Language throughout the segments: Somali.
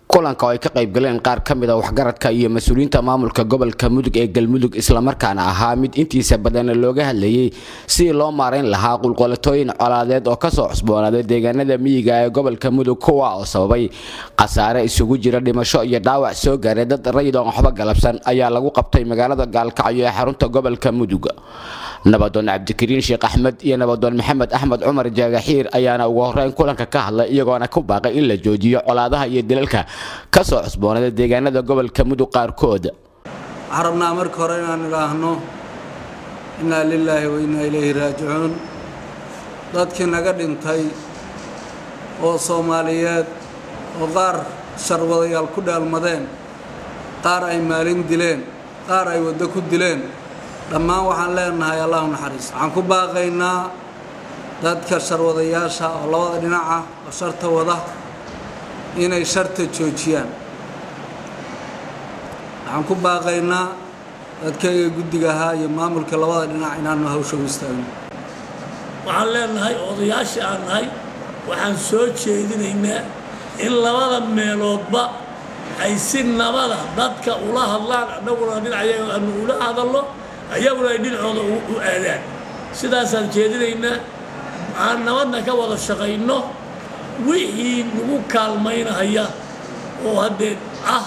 kulanka oo ay ka qayb galeen qaar ka mid a waxgaradka iyo mas-uuliyiinta maamulka gobolka mudug ee galmudug islamarkaana ahaa mid intiisa badan looga hadlayay sidii loo maarayn lahaa qulqolatooyin colaadeed oo kasoo cusboonaaday deegaanada miyiga ee gobolka mudug kuwa oo sababay khasaare isugu jira dhimasho iyo dhaawac soo gaaray dad rayid oon waxba galabsan ayaa lagu qabtay magaalada gaalkacyo ee xarunta gobolka mudug nabadoon cabdikariin sheekh axmed iyo nabadoon maxamed axmed cumar jaagaxiir ayaana ugu horeyn kulanka ka hadlay iyagoona ku baaqay in la joojiyo colaadaha iyo dilalka kasoo cusboonada deegaanada gobolka mudug qaarkood waxaan rabnaa marka hore inaan idhaahno innaa lilaahi wa innaa ilayhi raajicuun dadkii naga dhintay oo soomaaliyeed oo qaar sharwadayaal ku dhaalmadeen qaar ay maalin dileen qaar ay waddo ku dileen dhammaan waxaan leenahay allahu naxariis waxaan ku baaqaynaa dadka sharwadayaasha oo labada dhinac ah oo sharta wada inay sharta joojiyaan waxaan ku baaqaynaa dadkayga guddiga ahaa iyo maamulka labada dhinac inaanu hawsha u istaagno waxaan leenahay odayaashii aan nahay waxaan soo jeedinaynaa in labada meeloodba ay si nabada dadka ula hadlaan annaguna dhinacayaga aanu ula hadalno ayaguna ay dhinacooda u aadaan sidaasaan jeedinaynaa aan nabadna ka wada shaqayno wixii nagu kaalmaynahaya oo haddee ah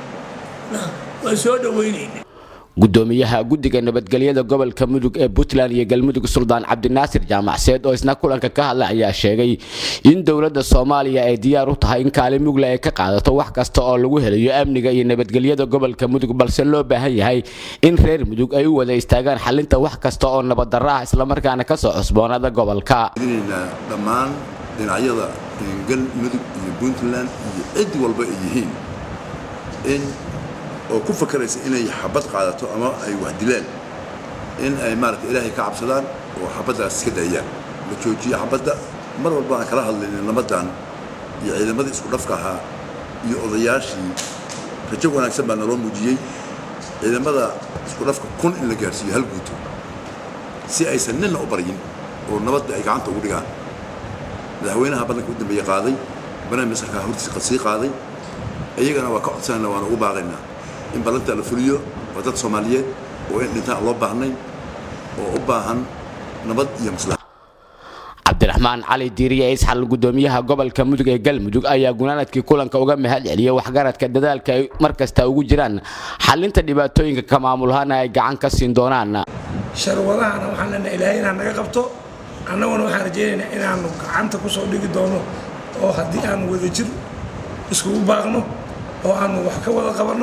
waan soo dhowaynayna gudoomiyaha guddiga nabadgelyada gobolka mudug ee puntland iyo galmudug suldaan cabdinaasir jaamacseed oo isna kulanka ka hadlay ayaa sheegay in dowladda soomaaliya ay diyaar u tahay in kaalin mugle ay ka qaadato wax kasta oo lagu helayo amniga iyo nabadgelyada gobolka mudug balse loo baahan yahay in reer mudug ay u wada istaagaan xalinta wax kasta oo nabaddarro ah islamarkaana kasoo cusboonada gobolka dhammaan dhinacyada galmudug iyo puntland iyo cid walba ay yihiin in oo ku fakaraysa inay xabad qaadato ama ay wax dilaan in ay maaragta ilaahay ka cabsadaan oo xabaddaas iska daayaan la joojiyo xabadda mar walba aan kala hadlayna nabaddan iyo ciidamadii isku dhafka ahaa iyo odayaashii rajo wanaagsan baa naloo muujiyey ciidamada isku dhafka kun in la gaarsiiyo hal guuto si aysan ninna u baryin oo nabadda ay gacanta ugu dhigaan madaxweynaha ballanka u dambeeye qaaday barnaamij masarkaa hortiisa sii qaaday iyagana waa ka codsanayna waana ugu baaqaynaa in ballanta la fuliyo waa dad soomaaliyeed oo in dhintaan loo baahnayn oo u baahan nabad iyo maslaxa cabdiraxmaan cali diiriye isxal gudoomiyaha gobolka mudug ee galmudug ayaa gunaanadkii kulanka uga mahad celiyay waxgaradka dadaalka ay markasta ugu jiraan xalinta dhibaatooyinka ka maamulhana ay gacan ka siin doonaan sharwadahana waxaan leenahay ilaahay inaan naga qabto annaguna waxaan rajaynaynaa inaanu gacanta ku soo dhigi doono oo haddii aanu wadajir iskugu baaqno oo aanu wax ka wada qabanno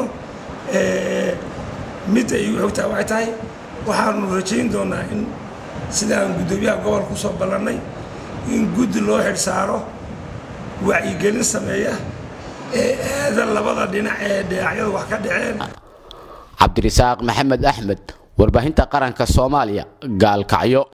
midda igu xogtaa waxay tahay waxaanu rajayn doonaa in sidaan guddoomiyaha gobolka kusoo ballannay in guddi loo xidh saaro wacyigelin sameeya ee aada labada dhinac ee dhinacyadu wax ka dhaceen cabdirisaaq maxamed axmed warbaahinta qaranka soomaaliya gaalkacyo